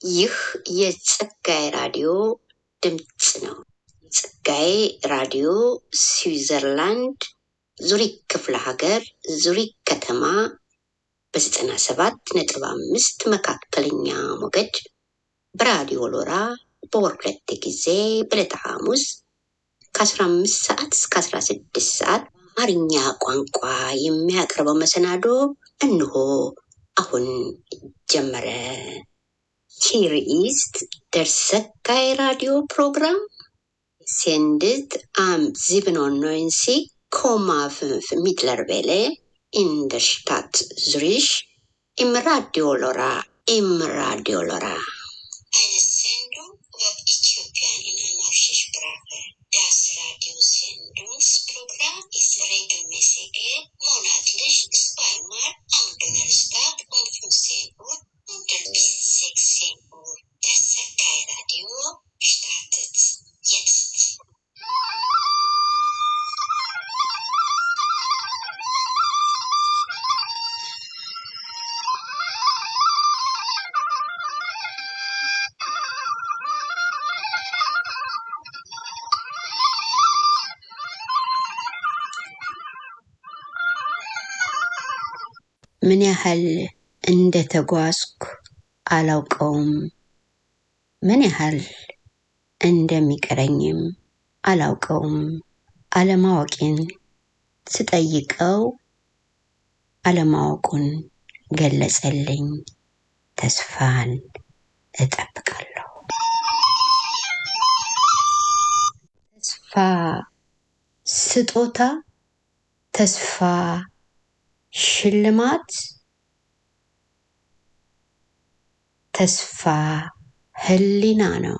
ይህ የጸጋዬ ራዲዮ ድምፅ ነው። ጸጋዬ ራዲዮ ስዊዘርላንድ ዙሪክ ክፍለ ሀገር ዙሪክ ከተማ በዘጠና ሰባት ነጥብ አምስት መካከለኛ ሞገድ በራዲዮ ሎራ በወር ሁለት ጊዜ በዕለተ ሐሙስ ከአስራ አምስት ሰዓት እስከ አስራ ስድስት ሰዓት አማርኛ ቋንቋ የሚያቀርበው መሰናዶ እንሆ አሁን ጀመረ። Hier ist der Sakai Radio Programm, sendet am 97,5 Mittlerwelle in der Stadt Zürich im Radio Lora, im Radio Lora. Eine Sendung über Äthiopien in amharischer Sprache. Das Radiosendungsprogramm ist regelmäßig monatlich zweimal am Donnerstag um 15 Uhr und bis 16 Uhr. Das Sakai Radio startet jetzt. ምን ያህል እንደተጓዝኩ አላውቀውም። ምን ያህል እንደሚቀረኝም አላውቀውም። አለማወቄን ስጠይቀው አለማወቁን ገለጸልኝ። ተስፋን እጠብቃለሁ። ተስፋ ስጦታ፣ ተስፋ ሽልማት፣ ተስፋ ህሊና ነው።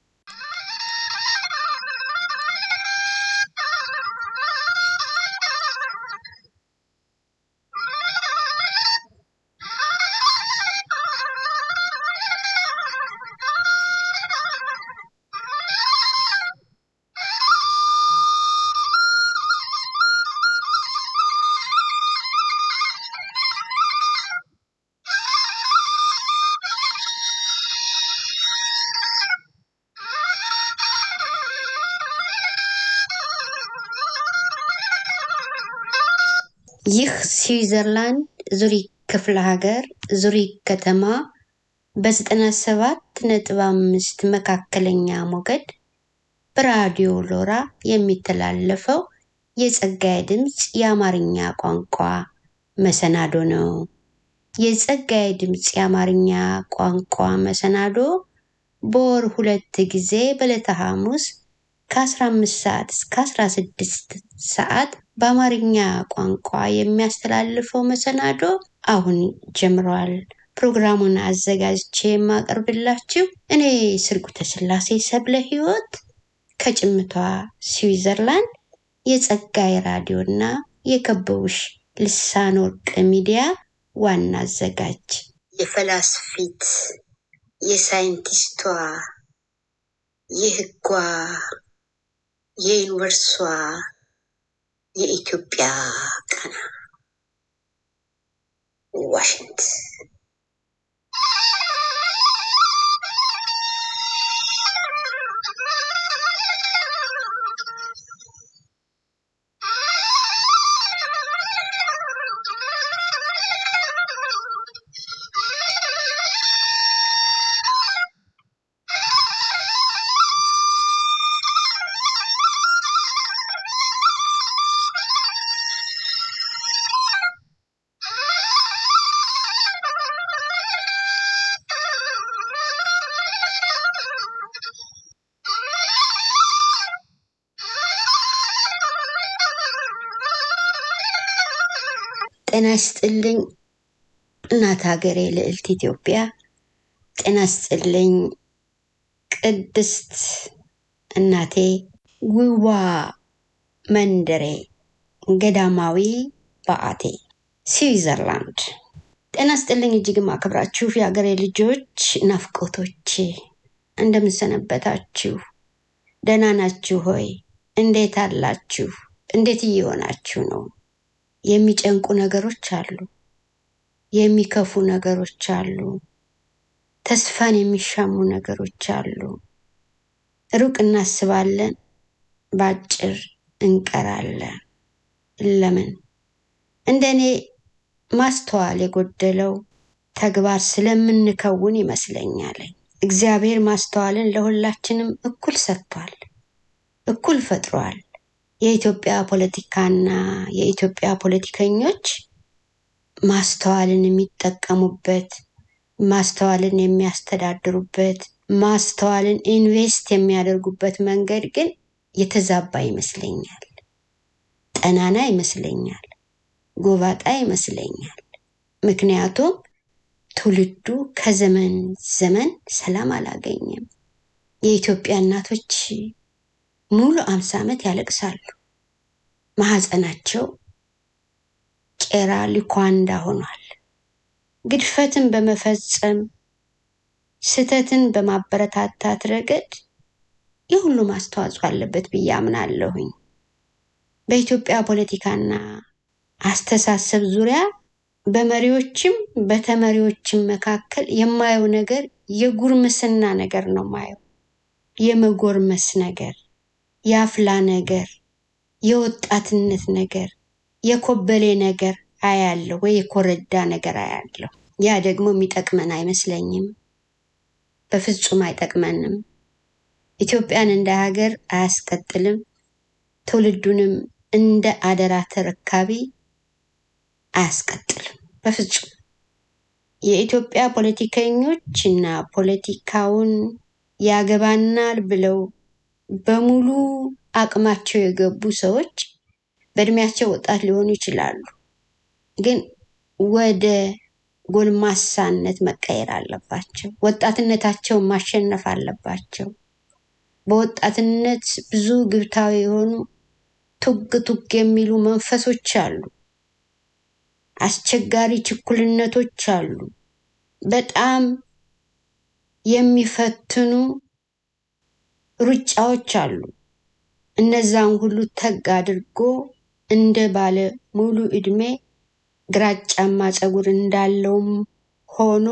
ይህ ስዊዘርላንድ ዙሪክ ክፍለ ሀገር ዙሪክ ከተማ በዘጠና ሰባት ነጥብ አምስት መካከለኛ ሞገድ በራዲዮ ሎራ የሚተላለፈው የጸጋዬ ድምፅ የአማርኛ ቋንቋ መሰናዶ ነው። የጸጋዬ ድምፅ የአማርኛ ቋንቋ መሰናዶ በወር ሁለት ጊዜ በዕለተ ሐሙስ ከ15 ሰዓት እስከ 16 ሰዓት በአማርኛ ቋንቋ የሚያስተላልፈው መሰናዶ አሁን ጀምሯል። ፕሮግራሙን አዘጋጅቼ የማቀርብላችሁ እኔ ስርጉተ ስላሴ ሰብለ ሕይወት ከጭምቷ ስዊዘርላንድ የጸጋዬ ራዲዮ እና የከበቡሽ ልሳን ወርቅ ሚዲያ ዋና አዘጋጅ የፈላስፊት የሳይንቲስቷ የህጓ የዩኒቨርሷ የኢትዮጵያ ቃና ዋሽንት ጤና ይስጥልኝ እናት ሀገሬ ልዕልት ኢትዮጵያ። ጤና ይስጥልኝ ቅድስት እናቴ ውዋ መንደሬ ገዳማዊ በአቴ ስዊዘርላንድ። ጤና ይስጥልኝ እጅግም አክብራችሁ የሀገሬ ልጆች ናፍቆቶች እንደምንሰነበታችሁ ደህና ናችሁ ሆይ? እንዴት አላችሁ? እንዴት እየሆናችሁ ነው? የሚጨንቁ ነገሮች አሉ። የሚከፉ ነገሮች አሉ። ተስፋን የሚሻሙ ነገሮች አሉ። ሩቅ እናስባለን፣ በአጭር እንቀራለን። ለምን? እንደኔ ማስተዋል የጎደለው ተግባር ስለምንከውን ይመስለኛል። እግዚአብሔር ማስተዋልን ለሁላችንም እኩል ሰጥቷል፣ እኩል ፈጥሯል። የኢትዮጵያ ፖለቲካና የኢትዮጵያ ፖለቲከኞች ማስተዋልን የሚጠቀሙበት፣ ማስተዋልን የሚያስተዳድሩበት፣ ማስተዋልን ኢንቨስት የሚያደርጉበት መንገድ ግን የተዛባ ይመስለኛል። ጠናና ይመስለኛል። ጎባጣ ይመስለኛል። ምክንያቱም ትውልዱ ከዘመን ዘመን ሰላም አላገኘም። የኢትዮጵያ እናቶች ሙሉ አምሳ ዓመት ያለቅሳሉ። ማህፀናቸው ቄራ ሊኳንዳ ሆኗል። ግድፈትን በመፈጸም ስህተትን በማበረታታት ረገድ የሁሉም አስተዋጽኦ አለበት ብዬ አምናለሁኝ። በኢትዮጵያ ፖለቲካና አስተሳሰብ ዙሪያ በመሪዎችም በተመሪዎችም መካከል የማየው ነገር የጉርምስና ነገር ነው ማየው። የመጎርመስ ነገር፣ የአፍላ ነገር፣ የወጣትነት ነገር፣ የኮበሌ ነገር አያለሁ ወይ የኮረዳ ነገር አያለሁ። ያ ደግሞ የሚጠቅመን አይመስለኝም። በፍጹም አይጠቅመንም። ኢትዮጵያን እንደ ሀገር አያስቀጥልም። ትውልዱንም እንደ አደራ ተረካቢ አያስቀጥልም በፍጹም። የኢትዮጵያ ፖለቲከኞች እና ፖለቲካውን ያገባናል ብለው በሙሉ አቅማቸው የገቡ ሰዎች በእድሜያቸው ወጣት ሊሆኑ ይችላሉ፣ ግን ወደ ጎልማሳነት መቀየር አለባቸው። ወጣትነታቸውን ማሸነፍ አለባቸው። በወጣትነት ብዙ ግብታዊ የሆኑ ቱግ ቱግ የሚሉ መንፈሶች አሉ። አስቸጋሪ ችኩልነቶች አሉ። በጣም የሚፈትኑ ሩጫዎች አሉ። እነዛን ሁሉ ተግ አድርጎ እንደ ባለ ሙሉ እድሜ ግራጫማ ፀጉር እንዳለውም ሆኖ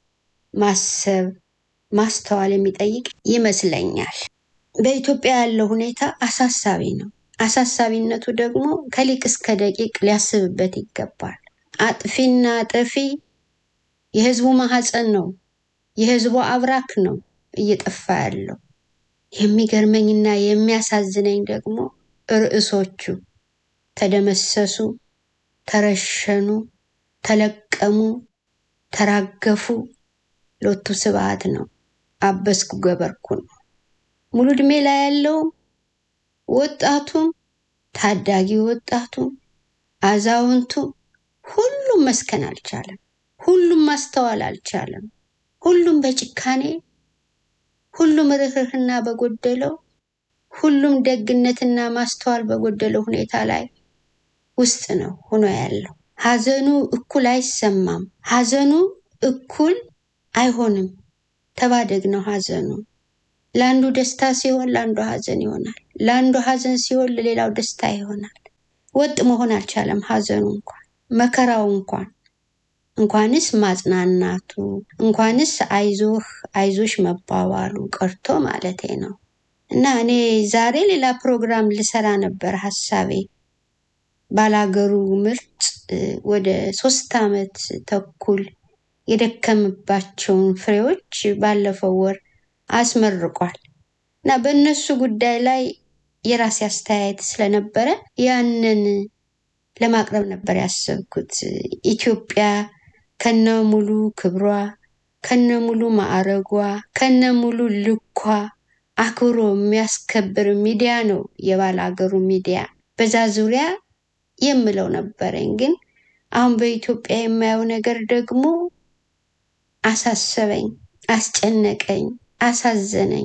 ማሰብ ማስተዋል የሚጠይቅ ይመስለኛል። በኢትዮጵያ ያለው ሁኔታ አሳሳቢ ነው። አሳሳቢነቱ ደግሞ ከሊቅ እስከ ደቂቅ ሊያስብበት ይገባል። አጥፊና ጠፊ የህዝቡ ማህፀን ነው፣ የህዝቡ አብራክ ነው እየጠፋ ያለው። የሚገርመኝና የሚያሳዝነኝ ደግሞ ርዕሶቹ ተደመሰሱ፣ ተረሸኑ፣ ተለቀሙ፣ ተራገፉ፣ ሎቱ ስብዓት ነው፣ አበስኩ ገበርኩ ነው። ሙሉ እድሜ ላይ ያለውም ወጣቱም ታዳጊ ወጣቱም አዛውንቱም ሁሉም መስከን አልቻለም። ሁሉም ማስተዋል አልቻለም። ሁሉም በጭካኔ ሁሉም ርህርህና በጎደለው ሁሉም ደግነትና ማስተዋል በጎደለው ሁኔታ ላይ ውስጥ ነው ሆኖ ያለው። ሀዘኑ እኩል አይሰማም። ሀዘኑ እኩል አይሆንም። ተባደግ ነው ሀዘኑ። ለአንዱ ደስታ ሲሆን ለአንዱ ሀዘን ይሆናል። ለአንዱ ሀዘን ሲሆን ለሌላው ደስታ ይሆናል። ወጥ መሆን አልቻለም። ሀዘኑ እንኳን መከራው እንኳን እንኳንስ ማጽናናቱ እንኳንስ አይዞህ አይዞሽ መባባሉ ቀርቶ ማለቴ ነው። እና እኔ ዛሬ ሌላ ፕሮግራም ልሰራ ነበር ሀሳቤ። ባላገሩ ምርጥ ወደ ሶስት ዓመት ተኩል የደከምባቸውን ፍሬዎች ባለፈው ወር አስመርቋል እና በእነሱ ጉዳይ ላይ የራሴ አስተያየት ስለነበረ ያንን ለማቅረብ ነበር ያሰብኩት። ኢትዮጵያ ከነ ሙሉ ክብሯ፣ ከነ ሙሉ ማዕረጓ፣ ከነ ሙሉ ልኳ አክብሮ የሚያስከብር ሚዲያ ነው የባላገሩ ሚዲያ። በዛ ዙሪያ የምለው ነበረኝ። ግን አሁን በኢትዮጵያ የማየው ነገር ደግሞ አሳሰበኝ፣ አስጨነቀኝ፣ አሳዘነኝ።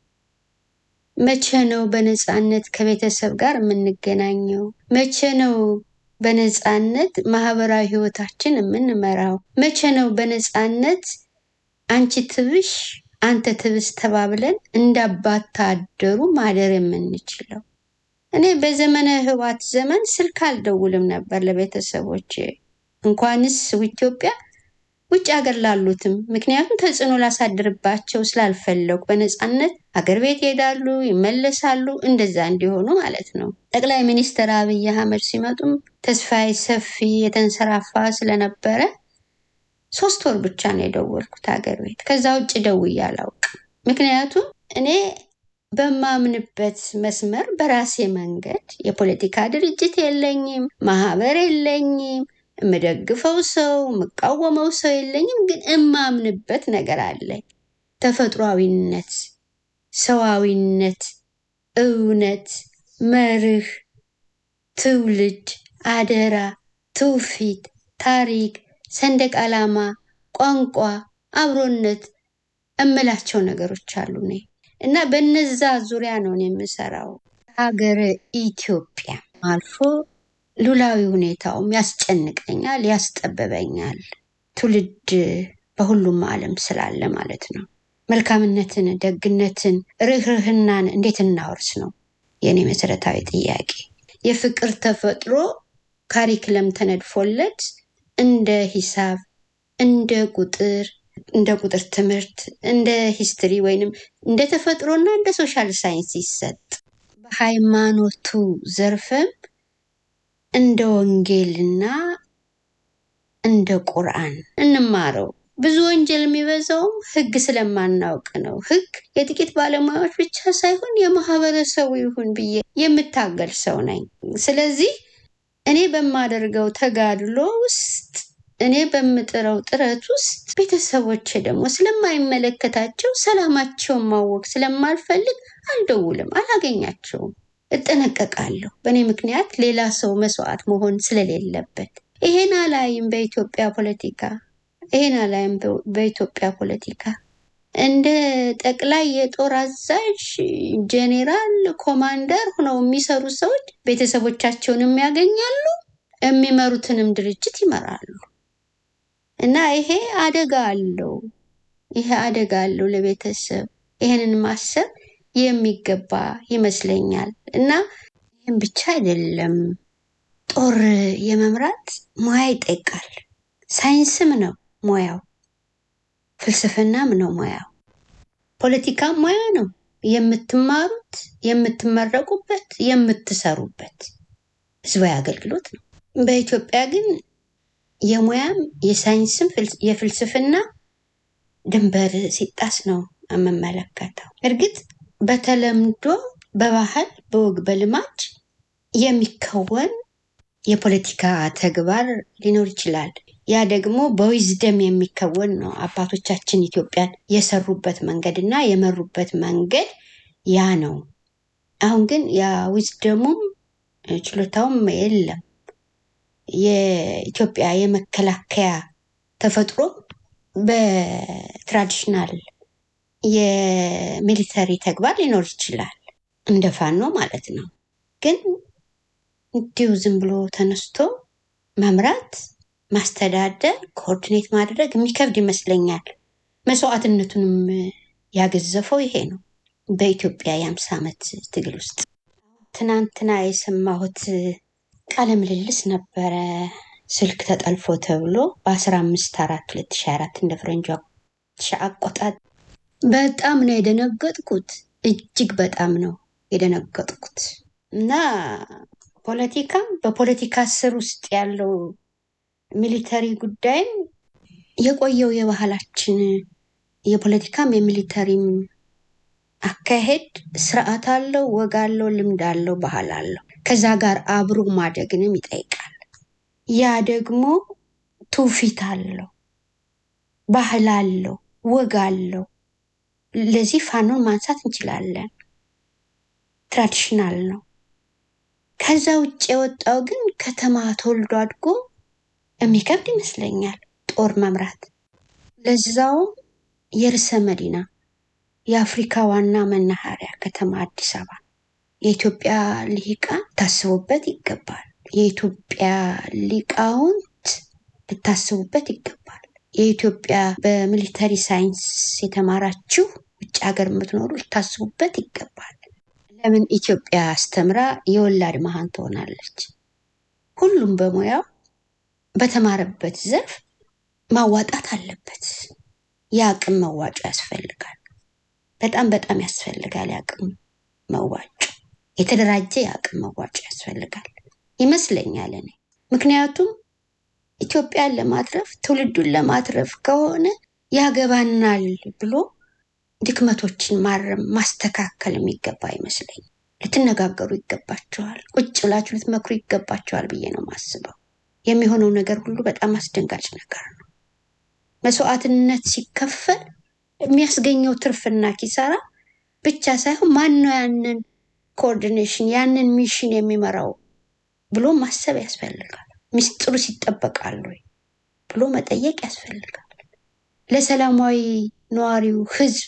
መቼ ነው በነፃነት ከቤተሰብ ጋር የምንገናኘው? መቼ ነው በነፃነት ማህበራዊ ህይወታችን የምንመራው? መቼ ነው በነፃነት አንቺ ትብሽ አንተ ትብስ ተባብለን እንዳባታ አደሩ ማደር የምንችለው? እኔ በዘመነ ህዋት ዘመን ስልክ አልደውልም ነበር ለቤተሰቦች እንኳንስ ኢትዮጵያ ውጭ ሀገር ላሉትም ምክንያቱም ተጽዕኖ ላሳድርባቸው ስላልፈለጉ በነፃነት አገር ቤት ይሄዳሉ፣ ይመለሳሉ። እንደዛ እንዲሆኑ ማለት ነው። ጠቅላይ ሚኒስትር አብይ አህመድ ሲመጡም ተስፋዬ ሰፊ የተንሰራፋ ስለነበረ ሶስት ወር ብቻ ነው የደወልኩት ሀገር ቤት። ከዛ ውጭ ደውዬ አላውቅም። ምክንያቱም እኔ በማምንበት መስመር በራሴ መንገድ የፖለቲካ ድርጅት የለኝም፣ ማህበር የለኝም፣ የምደግፈው ሰው የምቃወመው ሰው የለኝም። ግን እማምንበት ነገር አለኝ። ተፈጥሯዊነት፣ ሰዋዊነት፣ እውነት፣ መርህ፣ ትውልድ፣ አደራ፣ ትውፊት፣ ታሪክ፣ ሰንደቅ ዓላማ፣ ቋንቋ፣ አብሮነት እምላቸው ነገሮች አሉ እኔ እና በነዛ ዙሪያ ነው እኔ የምሰራው። ሀገረ ኢትዮጵያ አልፎ ሉላዊ ሁኔታውም ያስጨንቀኛል፣ ያስጠብበኛል። ትውልድ በሁሉም ዓለም ስላለ ማለት ነው። መልካምነትን፣ ደግነትን፣ ርህርህናን እንዴት እናወርስ ነው የእኔ መሰረታዊ ጥያቄ። የፍቅር ተፈጥሮ ካሪክለም ተነድፎለት እንደ ሂሳብ፣ እንደ ቁጥር እንደ ቁጥር ትምህርት እንደ ሂስትሪ ወይንም እንደ ተፈጥሮና እንደ ሶሻል ሳይንስ ይሰጥ። በሃይማኖቱ ዘርፍም እንደ ወንጌልና እንደ ቁርአን እንማረው። ብዙ ወንጀል የሚበዛውም ህግ ስለማናውቅ ነው። ህግ የጥቂት ባለሙያዎች ብቻ ሳይሆን የማህበረሰቡ ይሁን ብዬ የምታገል ሰው ነኝ። ስለዚህ እኔ በማደርገው ተጋድሎ ውስጥ እኔ በምጥረው ጥረት ውስጥ ቤተሰቦቼ ደግሞ ስለማይመለከታቸው ሰላማቸውን ማወቅ ስለማልፈልግ አልደውልም፣ አላገኛቸውም፣ እጠነቀቃለሁ። በእኔ ምክንያት ሌላ ሰው መስዋዕት መሆን ስለሌለበት ይሄን አላይም። በኢትዮጵያ ፖለቲካ ይሄን አላይም። በኢትዮጵያ ፖለቲካ እንደ ጠቅላይ የጦር አዛዥ ጄኔራል፣ ኮማንደር ሆነው የሚሰሩ ሰዎች ቤተሰቦቻቸውንም ያገኛሉ፣ የሚመሩትንም ድርጅት ይመራሉ። እና ይሄ አደጋ አለው። ይሄ አደጋ አለው ለቤተሰብ። ይሄንን ማሰብ የሚገባ ይመስለኛል። እና ይህም ብቻ አይደለም፣ ጦር የመምራት ሙያ ይጠይቃል። ሳይንስም ነው ሙያው፣ ፍልስፍናም ነው ሙያው፣ ፖለቲካም ሙያ ነው። የምትማሩት፣ የምትመረቁበት፣ የምትሰሩበት ህዝባዊ አገልግሎት ነው። በኢትዮጵያ ግን የሙያም የሳይንስም የፍልስፍና ድንበር ሲጣስ ነው የምመለከተው። እርግጥ በተለምዶ በባህል በወግ በልማድ የሚከወን የፖለቲካ ተግባር ሊኖር ይችላል። ያ ደግሞ በዊዝደም የሚከወን ነው። አባቶቻችን ኢትዮጵያን የሰሩበት መንገድ እና የመሩበት መንገድ ያ ነው። አሁን ግን ያ ዊዝደሙም ችሎታውም የለም። የኢትዮጵያ የመከላከያ ተፈጥሮ በትራዲሽናል የሚሊተሪ ተግባር ሊኖር ይችላል፣ እንደ ፋኖ ማለት ነው። ግን እንዲሁ ዝም ብሎ ተነስቶ መምራት፣ ማስተዳደር፣ ኮኦርዲኔት ማድረግ የሚከብድ ይመስለኛል። መስዋዕትነቱንም ያገዘፈው ይሄ ነው። በኢትዮጵያ የአምሳ ዓመት ትግል ውስጥ ትናንትና የሰማሁት ቃለ ምልልስ ነበረ። ስልክ ተጠልፎ ተብሎ በአስራ አምስት አራት ሁለት ሺ አራት እንደ ፈረንጇ አቆጣጠር በጣም ነው የደነገጥኩት። እጅግ በጣም ነው የደነገጥኩት እና ፖለቲካ በፖለቲካ ስር ውስጥ ያለው ሚሊተሪ ጉዳይም የቆየው የባህላችን የፖለቲካም የሚሊተሪም አካሄድ ስርዓት አለው፣ ወግ አለው፣ ልምድ አለው፣ ባህል አለው። ከዛ ጋር አብሮ ማደግንም ይጠይቃል። ያ ደግሞ ትውፊት አለው፣ ባህል አለው፣ ወግ አለው። ለዚህ ፋኖን ማንሳት እንችላለን። ትራዲሽናል ነው። ከዛ ውጭ የወጣው ግን ከተማ ተወልዶ አድጎ የሚከብድ ይመስለኛል ጦር መምራት። ለዛውም የርዕሰ መዲና የአፍሪካ ዋና መናኸሪያ ከተማ አዲስ አበባ የኢትዮጵያ ልሂቃን ታስቡበት ይገባል። የኢትዮጵያ ሊቃውንት ልታስቡበት ይገባል። የኢትዮጵያ በሚሊተሪ ሳይንስ የተማራችሁ ውጭ ሀገር የምትኖሩ ልታስቡበት ይገባል። ለምን ኢትዮጵያ አስተምራ የወላድ መሃን ትሆናለች? ሁሉም በሙያው በተማረበት ዘርፍ ማዋጣት አለበት። የአቅም መዋጮ ያስፈልጋል። በጣም በጣም ያስፈልጋል። የአቅም መዋጮ፣ የተደራጀ የአቅም መዋጮ ያስፈልጋል ይመስለኛል እኔ። ምክንያቱም ኢትዮጵያን ለማትረፍ ትውልዱን ለማትረፍ ከሆነ ያገባናል ብሎ ድክመቶችን ማረም ማስተካከል የሚገባ አይመስለኝም። ልትነጋገሩ ይገባቸዋል። ቁጭ ብላችሁ ልትመክሩ ይገባቸዋል ብዬ ነው የማስበው። የሚሆነው ነገር ሁሉ በጣም አስደንጋጭ ነገር ነው። መስዋዕትነት ሲከፈል የሚያስገኘው ትርፍና ኪሳራ ብቻ ሳይሆን ማን ነው ያንን ኮኦርዲኔሽን ያንን ሚሽን የሚመራው ብሎ ማሰብ ያስፈልጋል። ምስጢሩ ይጠበቃል ወይ ብሎ መጠየቅ ያስፈልጋል። ለሰላማዊ ነዋሪው ሕዝብ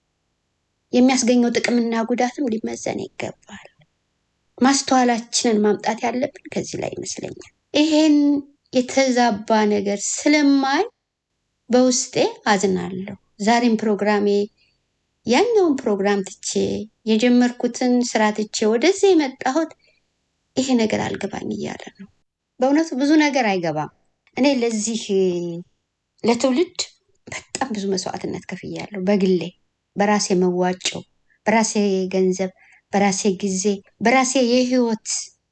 የሚያስገኘው ጥቅምና ጉዳትም ሊመዘን ይገባል። ማስተዋላችንን ማምጣት ያለብን ከዚህ ላይ ይመስለኛል። ይሄን የተዛባ ነገር ስለማይ በውስጤ አዝናለሁ። ዛሬም ፕሮግራሜ ያኛውን ፕሮግራም ትቼ የጀመርኩትን ስራ ትቼ ወደዚህ የመጣሁት ይሄ ነገር አልገባኝ እያለ ነው። በእውነቱ ብዙ ነገር አይገባም። እኔ ለዚህ ለትውልድ በጣም ብዙ መስዋዕትነት ከፍያለሁ። በግሌ በራሴ መዋጮ፣ በራሴ ገንዘብ፣ በራሴ ጊዜ፣ በራሴ የህይወት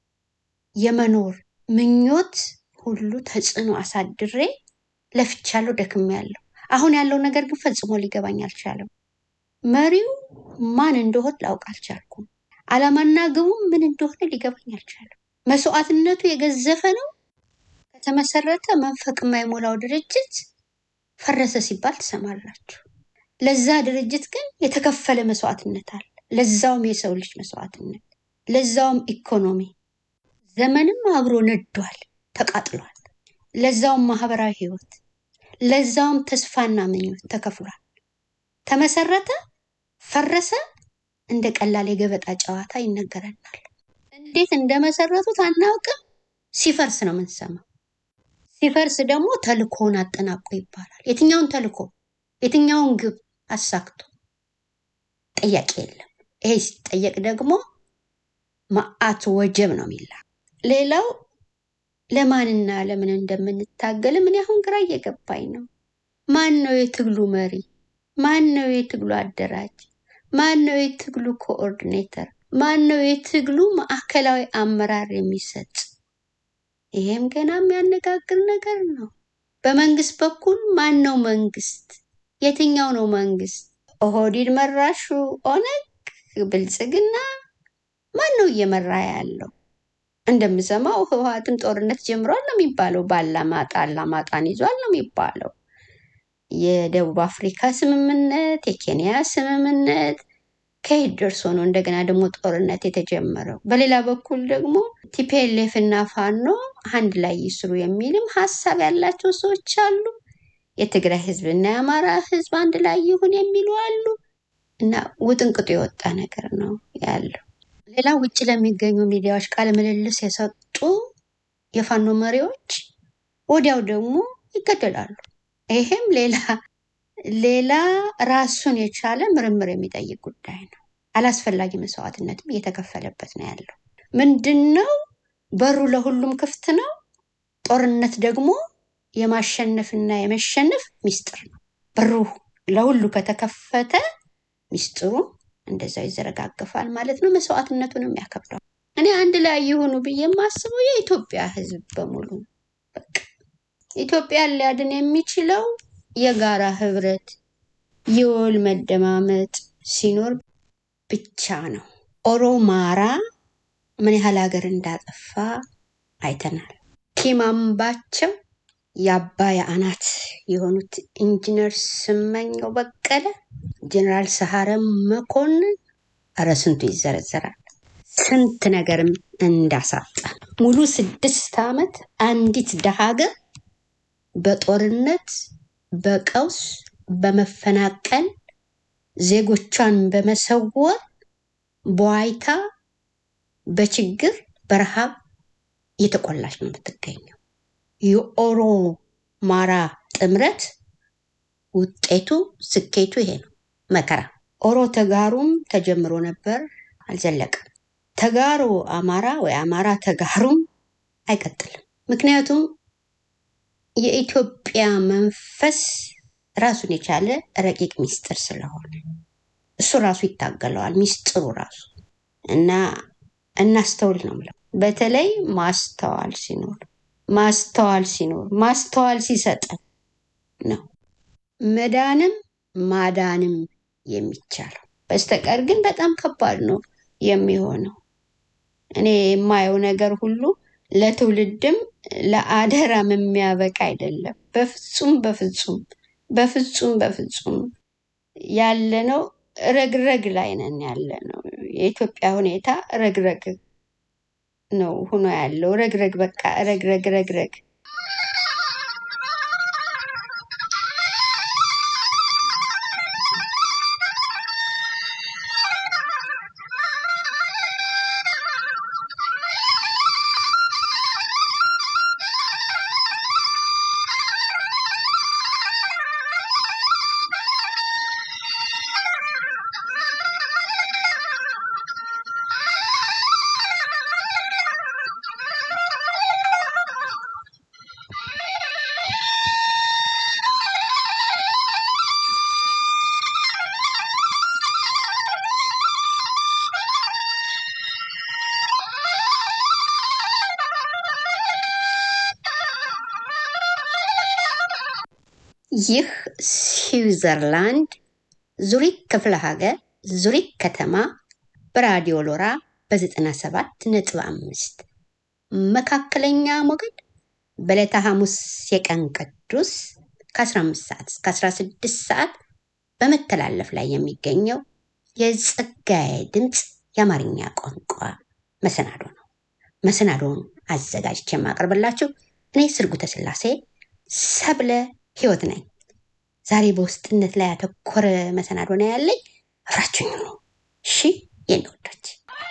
የመኖር ምኞት ሁሉ ተጽዕኖ አሳድሬ ለፍቻለሁ፣ ደክሜያለሁ። አሁን ያለው ነገር ግን ፈጽሞ ሊገባኝ አልቻለም። መሪው ማን እንደሆን ላውቅ አልቻልኩም። ዓላማና ግቡ ምን እንደሆነ ሊገባኝ አልቻለም። መስዋዕትነቱ የገዘፈ ነው። ከተመሰረተ መንፈቅ የማይሞላው ድርጅት ፈረሰ ሲባል ትሰማላችሁ። ለዛ ድርጅት ግን የተከፈለ መስዋዕትነት አለ። ለዛውም የሰው ልጅ መስዋዕትነት፣ ለዛውም ኢኮኖሚ ዘመንም አብሮ ነዷል፣ ተቃጥሏል። ለዛውም ማህበራዊ ህይወት፣ ለዛውም ተስፋና ምኞት ተከፍሏል። ተመሰረተ፣ ፈረሰ፣ እንደ ቀላል የገበጣ ጨዋታ ይነገረናል። እንዴት እንደመሰረቱት አናውቅም። ሲፈርስ ነው የምንሰማው። ሲፈርስ ደግሞ ተልኮውን አጠናቆ ይባላል። የትኛውን ተልኮ የትኛውን ግብ አሳክቶ ጥያቄ የለም። ይሄ ሲጠየቅ ደግሞ መዓት ወጀብ ነው የሚላ ሌላው ለማንና ለምን እንደምንታገል ምን አሁን ግራ እየገባኝ ነው። ማን ነው የትግሉ መሪ? ማን ነው የትግሉ አደራጅ? ማን ነው የትግሉ ኮኦርዲኔተር? ማን ነው የትግሉ ማዕከላዊ አመራር የሚሰጥ? ይሄም ገና የሚያነጋግር ነገር ነው። በመንግስት በኩል ማን ነው መንግስት? የትኛው ነው መንግስት? ኦህዴድ መራሹ ኦነግ፣ ብልጽግና ማን ነው እየመራ ያለው? እንደምሰማው ህወሓትም ጦርነት ጀምሯል ነው የሚባለው። ባላማጣ አላማጣን ይዟል ነው የሚባለው። የደቡብ አፍሪካ ስምምነት፣ የኬንያ ስምምነት ከየት ደርሶ ነው እንደገና ደግሞ ጦርነት የተጀመረው? በሌላ በኩል ደግሞ ቲፒኤልኤፍ እና ፋኖ አንድ ላይ ይስሩ የሚልም ሀሳብ ያላቸው ሰዎች አሉ። የትግራይ ህዝብ እና የአማራ ህዝብ አንድ ላይ ይሁን የሚሉ አሉ። እና ውጥንቅጡ የወጣ ነገር ነው ያለው። ሌላ ውጭ ለሚገኙ ሚዲያዎች ቃለ ምልልስ የሰጡ የፋኖ መሪዎች ወዲያው ደግሞ ይገደላሉ። ይሄም ሌላ ሌላ ራሱን የቻለ ምርምር የሚጠይቅ ጉዳይ ነው። አላስፈላጊ መስዋዕትነትም እየተከፈለበት ነው ያለው። ምንድን ነው? በሩ ለሁሉም ክፍት ነው። ጦርነት ደግሞ የማሸነፍና የመሸነፍ ሚስጥር ነው። በሩ ለሁሉ ከተከፈተ ሚስጥሩ እንደዛው ይዘረጋገፋል ማለት ነው። መስዋዕትነቱንም ያከብደዋል። እኔ አንድ ላይ የሆኑ ብዬ የማስበው የኢትዮጵያ ህዝብ በሙሉ በቃ ኢትዮጵያን ሊያድን የሚችለው የጋራ ህብረት፣ የወል መደማመጥ ሲኖር ብቻ ነው። ኦሮማራ ምን ያህል ሀገር እንዳጠፋ አይተናል። ኪማምባቸው የአባይ አናት የሆኑት ኢንጂነር ስመኘው በቀለ፣ ጀኔራል ሰሐረ መኮንን፣ እረ ስንቱ ይዘረዘራል። ስንት ነገርም እንዳሳጣ ሙሉ ስድስት ዓመት አንዲት ደሃ ሀገር በጦርነት በቀውስ በመፈናቀል ዜጎቿን በመሰወር በዋይታ በችግር በረሃብ እየተቆላች ነው የምትገኘው። የኦሮማራ ጥምረት ውጤቱ ስኬቱ ይሄ ነው። መከራ ኦሮ ተጋሩም ተጀምሮ ነበር፣ አልዘለቀም። ተጋሩ አማራ ወይ አማራ ተጋሩም አይቀጥልም። ምክንያቱም የኢትዮጵያ መንፈስ ራሱን የቻለ ረቂቅ ሚስጥር ስለሆነ እሱ ራሱ ይታገለዋል። ሚስጥሩ ራሱ እና እናስተውል ነው የምለው። በተለይ ማስተዋል ሲኖር ማስተዋል ሲኖር ማስተዋል ሲሰጠን ነው መዳንም ማዳንም የሚቻለው። በስተቀር ግን በጣም ከባድ ነው የሚሆነው። እኔ የማየው ነገር ሁሉ ለትውልድም ለአደራም የሚያበቃ አይደለም። በፍጹም በፍጹም በፍጹም በፍጹም ያለነው ረግረግ ላይ ነን ያለነው። የኢትዮጵያ ሁኔታ ረግረግ ነው ሆኖ ያለው። ረግረግ በቃ ረግረግ ረግረግ። ይህ ስዊዘርላንድ ዙሪክ ክፍለ ሀገር ዙሪክ ከተማ በራዲዮ ሎራ በ97 ነጥብ አምስት መካከለኛ ሞገድ በዕለተ ሐሙስ የቀን ቅዱስ ከ15 ሰዓት እስከ 16 ሰዓት በመተላለፍ ላይ የሚገኘው የጸጋዬ ድምፅ የአማርኛ ቋንቋ መሰናዶ ነው። መሰናዶውን አዘጋጅቼ የማቀርብላችሁ እኔ ስርጉተ ስላሴ ሰብለ ህይወት ነኝ። ዛሬ በውስጥነት ላይ ያተኮረ መሰናዶ ነው ያለኝ። አብራችሁኝ ነው። እሺ የኔ ወዶች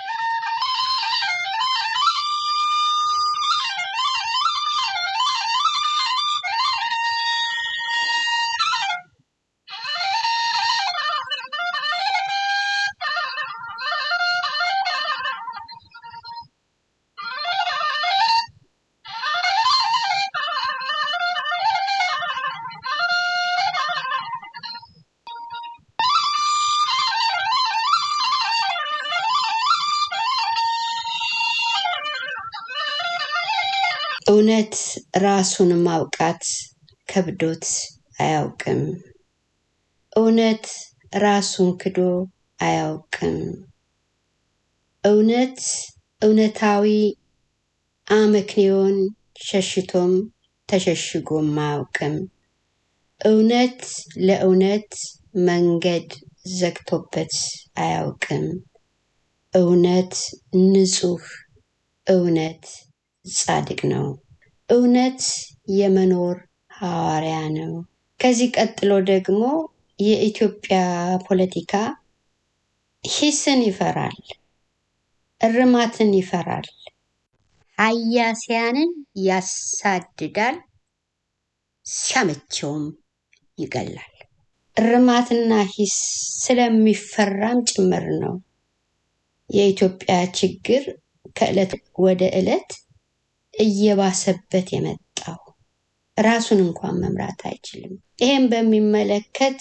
እውነት ራሱን ማውቃት ከብዶት አያውቅም። እውነት ራሱን ክዶ አያውቅም። እውነት እውነታዊ አመክንዮን ሸሽቶም ተሸሽጎም አያውቅም። እውነት ለእውነት መንገድ ዘግቶበት አያውቅም። እውነት ንጹህ፣ እውነት ጻድቅ ነው። እውነት የመኖር ሐዋርያ ነው። ከዚህ ቀጥሎ ደግሞ የኢትዮጵያ ፖለቲካ ሂስን ይፈራል፣ እርማትን ይፈራል፣ ሀያሲያንን ያሳድዳል፣ ሲያመቸውም ይገላል። እርማትና ሂስ ስለሚፈራም ጭምር ነው የኢትዮጵያ ችግር ከዕለት ወደ ዕለት እየባሰበት የመጣው ራሱን እንኳን መምራት አይችልም። ይሄን በሚመለከት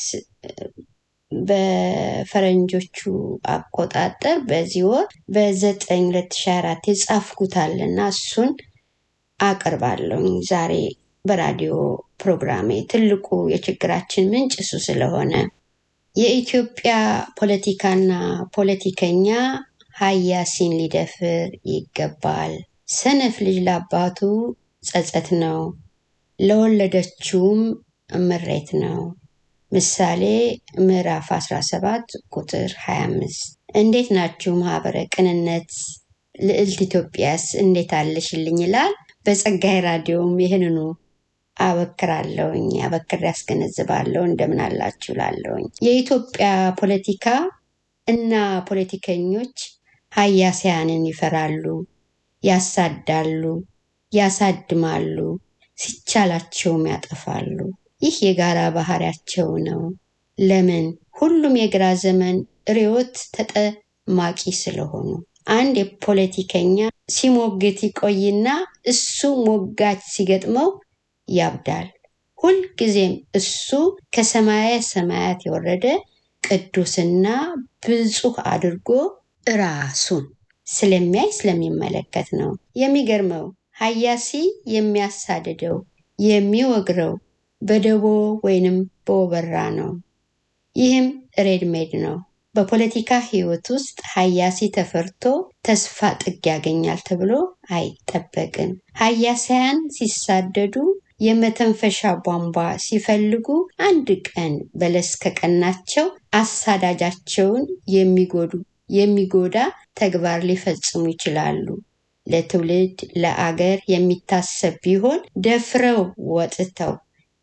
በፈረንጆቹ አቆጣጠር በዚህ ወር በዘጠኝ ሁለት ሺ አራት የጻፍኩታል እና እሱን አቅርባለሁ ዛሬ በራዲዮ ፕሮግራሜ። ትልቁ የችግራችን ምንጭ እሱ ስለሆነ የኢትዮጵያ ፖለቲካና ፖለቲከኛ ሀያሲን ሊደፍር ይገባል። ሰነፍ ልጅ ለአባቱ ጸጸት ነው፣ ለወለደችውም ምሬት ነው። ምሳሌ ምዕራፍ 17 ቁጥር 25። እንዴት ናችሁ ማህበረ ቅንነት? ልዕልት ኢትዮጵያስ እንዴት አለሽልኝ ይላል። በጸጋይ ራዲዮም ይህንኑ አበክራለሁኝ፣ አበክር ያስገነዝባለሁ። እንደምን አላችሁ ላለሁኝ የኢትዮጵያ ፖለቲካ እና ፖለቲከኞች ሀያሲያንን ይፈራሉ፣ ያሳዳሉ፣ ያሳድማሉ፣ ሲቻላቸውም ያጠፋሉ። ይህ የጋራ ባህሪያቸው ነው። ለምን? ሁሉም የግራ ዘመን ርዕዮት ተጠማቂ ስለሆኑ። አንድ የፖለቲከኛ ሲሞግት ይቆይና እሱ ሞጋች ሲገጥመው ያብዳል። ሁልጊዜም እሱ ከሰማየ ሰማያት የወረደ ቅዱስና ብፁህ አድርጎ ራሱን ስለሚያይ ስለሚመለከት ነው። የሚገርመው ሀያሲ የሚያሳድደው የሚወግረው በደቦ ወይንም በወበራ ነው። ይህም ሬድሜድ ነው። በፖለቲካ ህይወት ውስጥ ሀያሲ ተፈርቶ ተስፋ ጥግ ያገኛል ተብሎ አይጠበቅም። ሀያሳያን ሲሳደዱ የመተንፈሻ ቧንቧ ሲፈልጉ አንድ ቀን በለስ ከቀናቸው አሳዳጃቸውን የሚጎዱ የሚጎዳ ተግባር ሊፈጽሙ ይችላሉ። ለትውልድ ለአገር የሚታሰብ ቢሆን ደፍረው ወጥተው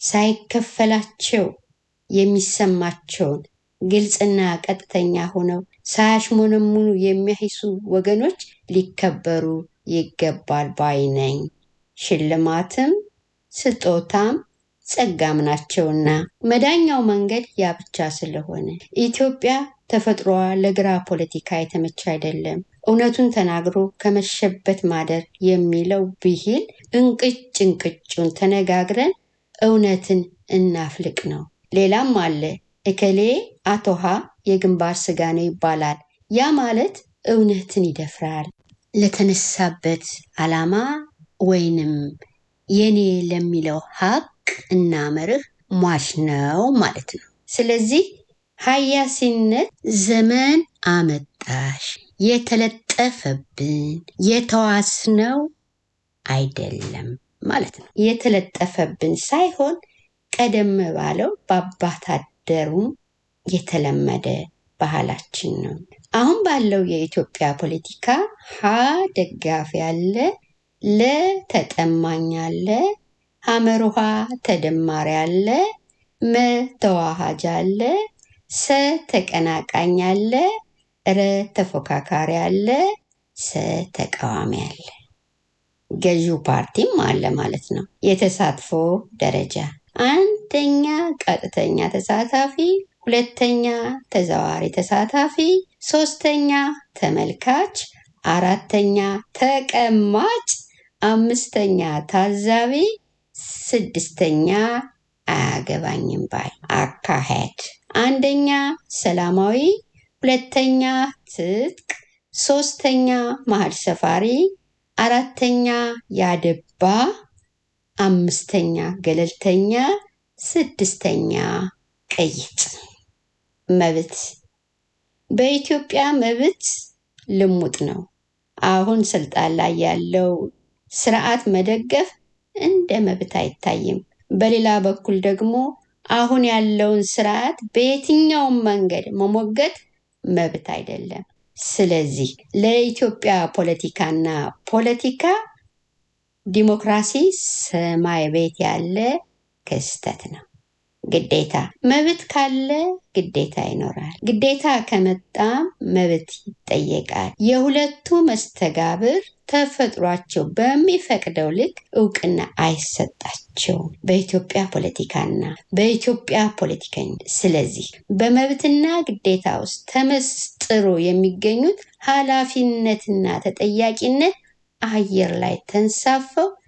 ሳይከፈላቸው የሚሰማቸውን ግልጽና ቀጥተኛ ሆነው ሳያሽሞነሙኑ የሚያሂሱ ወገኖች ሊከበሩ ይገባል ባይ ነኝ። ሽልማትም ስጦታም ጸጋም ናቸውና መዳኛው መንገድ ያ ብቻ ስለሆነ ኢትዮጵያ ተፈጥሮዋ ለግራ ፖለቲካ የተመቸ አይደለም። እውነቱን ተናግሮ ከመሸበት ማደር የሚለው ብሂል እንቅጭ እንቅጩን ተነጋግረን እውነትን እናፍልቅ ነው። ሌላም አለ። እከሌ አቶሃ የግንባር ስጋ ነው ይባላል። ያ ማለት እውነትን ይደፍራል። ለተነሳበት ዓላማ ወይንም የኔ ለሚለው ሀቅ እና መርህ ሟች ነው ማለት ነው። ስለዚህ ሀያሲነት ዘመን አመጣሽ የተለጠፈብን የተዋስነው አይደለም ማለት ነው። የተለጠፈብን ሳይሆን ቀደም ባለው በአባት አደሩም የተለመደ ባህላችን ነው። አሁን ባለው የኢትዮጵያ ፖለቲካ ሀ ደጋፊ አለ፣ ለ ተጠማኝ አለ፣ ሐመሩሃ ተደማሪ አለ፣ መ ተዋሃጅ አለ፣ ሰ ተቀናቃኝ አለ፣ ረ ተፎካካሪ አለ፣ ሰ ተቃዋሚ አለ። ገዢው ፓርቲም አለ ማለት ነው። የተሳትፎ ደረጃ አንደኛ ቀጥተኛ ተሳታፊ፣ ሁለተኛ ተዘዋሪ ተሳታፊ፣ ሶስተኛ ተመልካች፣ አራተኛ ተቀማጭ፣ አምስተኛ ታዛቢ፣ ስድስተኛ አያገባኝም ባይ አካሄድ አንደኛ ሰላማዊ፣ ሁለተኛ ትጥቅ፣ ሶስተኛ መሀል ሰፋሪ፣ አራተኛ ያደባ፣ አምስተኛ ገለልተኛ፣ ስድስተኛ ቅይጥ። መብት በኢትዮጵያ መብት ልሙጥ ነው። አሁን ስልጣን ላይ ያለው ስርዓት መደገፍ እንደ መብት አይታይም። በሌላ በኩል ደግሞ አሁን ያለውን ስርዓት በየትኛውም መንገድ መሞገት መብት አይደለም። ስለዚህ ለኢትዮጵያ ፖለቲካና ፖለቲካ ዲሞክራሲ ሰማይ ቤት ያለ ክስተት ነው። ግዴታ መብት ካለ ግዴታ ይኖራል። ግዴታ ከመጣም መብት ይጠየቃል። የሁለቱ መስተጋብር ተፈጥሯቸው በሚፈቅደው ልክ እውቅና አይሰጣቸውም በኢትዮጵያ ፖለቲካና በኢትዮጵያ ፖለቲከኞች። ስለዚህ በመብትና ግዴታ ውስጥ ተመስጥሮ የሚገኙት ኃላፊነትና ተጠያቂነት አየር ላይ ተንሳፈው